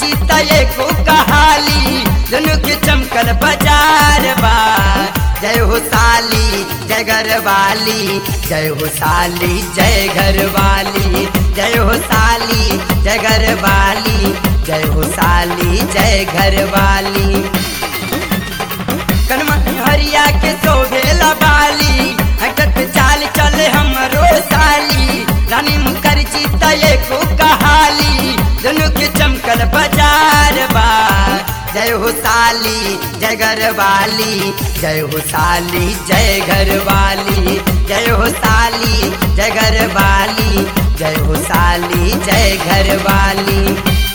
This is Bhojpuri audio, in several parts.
मुखर्जी तय को कहाली दोनों के चमकल बाजार बा जय हो साली जय घर वाली जय हो साली जय घर वाली जय हो साली जय घर वाली जय हो साली जय घर वाली कनमा हरिया के सोभेला बाली हटत चाल चले हमरो साली रानी मुखर्जी तय को कहाली दोनों के चमकल बाजार बा जय हो साली जय घर वाली जय हो साली जय घर वाली जय हो साली जय घर वाली जय हो साली जय घर वाली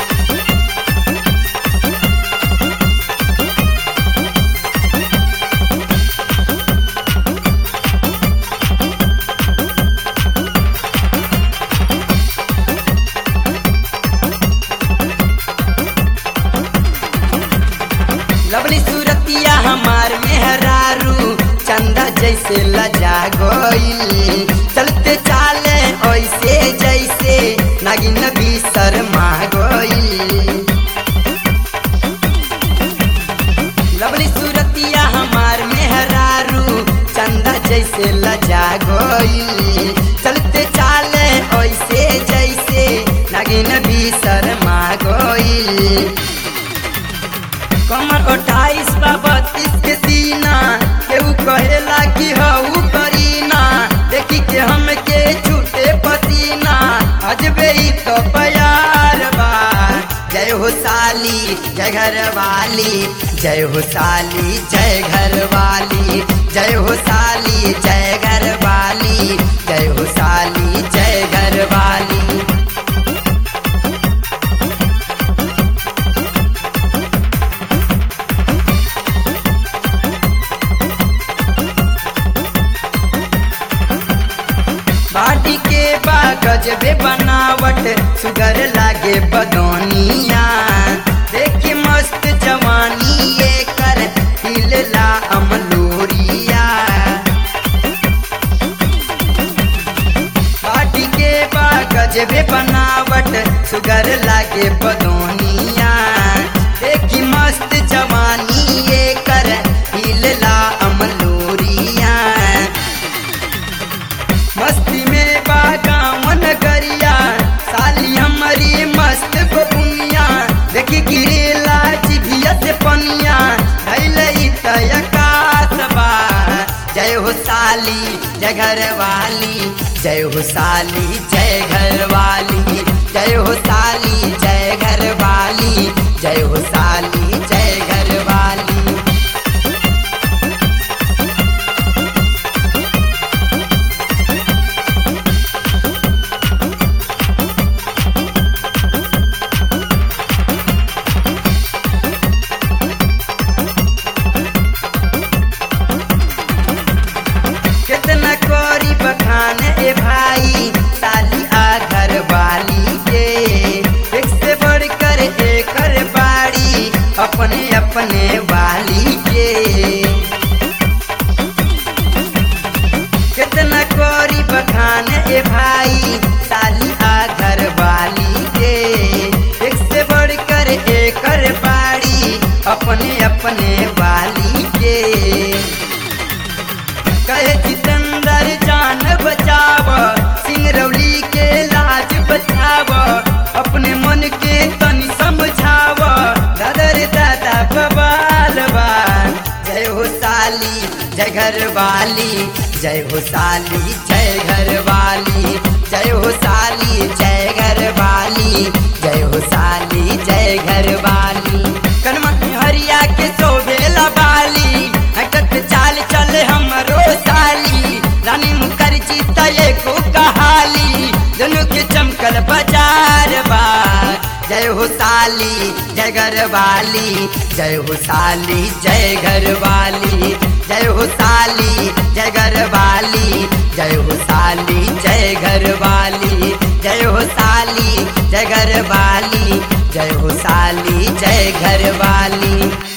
लवली सूरतिया हमार मेहरारू चंदा जैसे लजा गोइल चलते चाले ऐसे जैसे नागिन भी शर्मा गोइल लवली सूरतिया हमार मेहरारू चंदा जैसे लजा गोइल चलते चाले ऐसे जैसे नागिन भी शर्मा गोइल कमर अट्ठाईस बा बत्तीस के सीना केहू कहेला कि हऊ करीना देखी के हमके छूटे पसीना अजबे ही तो प्यार बा जय हो साली जय घर वाली जय हो साली जय घर वाली जय हो साली जय घर वाली जय हो साली जय घर वाली बाटी के बागज बे बनावट सुगर लागे बदौनिया देख मस्त जवानी ये कर हिलला अमलोरिया बाटी के बागज बे बनावट सुगर लागे बदौनिया देख मस्त जवानी ये कर हिलला अमलोरिया मस्ती में बागावन गरिया साली हमारी मस्त बबुनिया देखी गिरेला जिभिया से पनिया धैलई तयकास बा जय हो साली जय घर वाली जय हो साली जय घर वाली जय हो साली जय घर वाली जय हो साली जय घर वाली कितना कोरी बखान ए भाई साली आ घर वाली के एक से बढ़कर एकर बाड़ी अपने अपने वाली के कितना कोरी बखान ए भाई साली आ घर वाली के एक से बढ़कर एकर बाड़ी अपने अपने वाली के कहे जितेंद्र जान बचाव सिंगरौली के लाज बचाव अपने मन के तनी समझाव दादर दादा बबाल बा जय हो साली जय घर वाली जय हो साली जय घर वाली जय हो साली जय घर वाली जय हो साली जय घर वाली कनमा हरिया के सोभेला बाली हटत चाल चले हमरो साली रानी मुखर्जी तय को कहाली दोनों के चमकल बाजार बा जय हो साली जय घर वाली जय हो साली जय घर वाली जय हो साली जय घर वाली जय हो साली जय घर वाली जय हो साली जय घर वाली जय हो साली जय घर वाली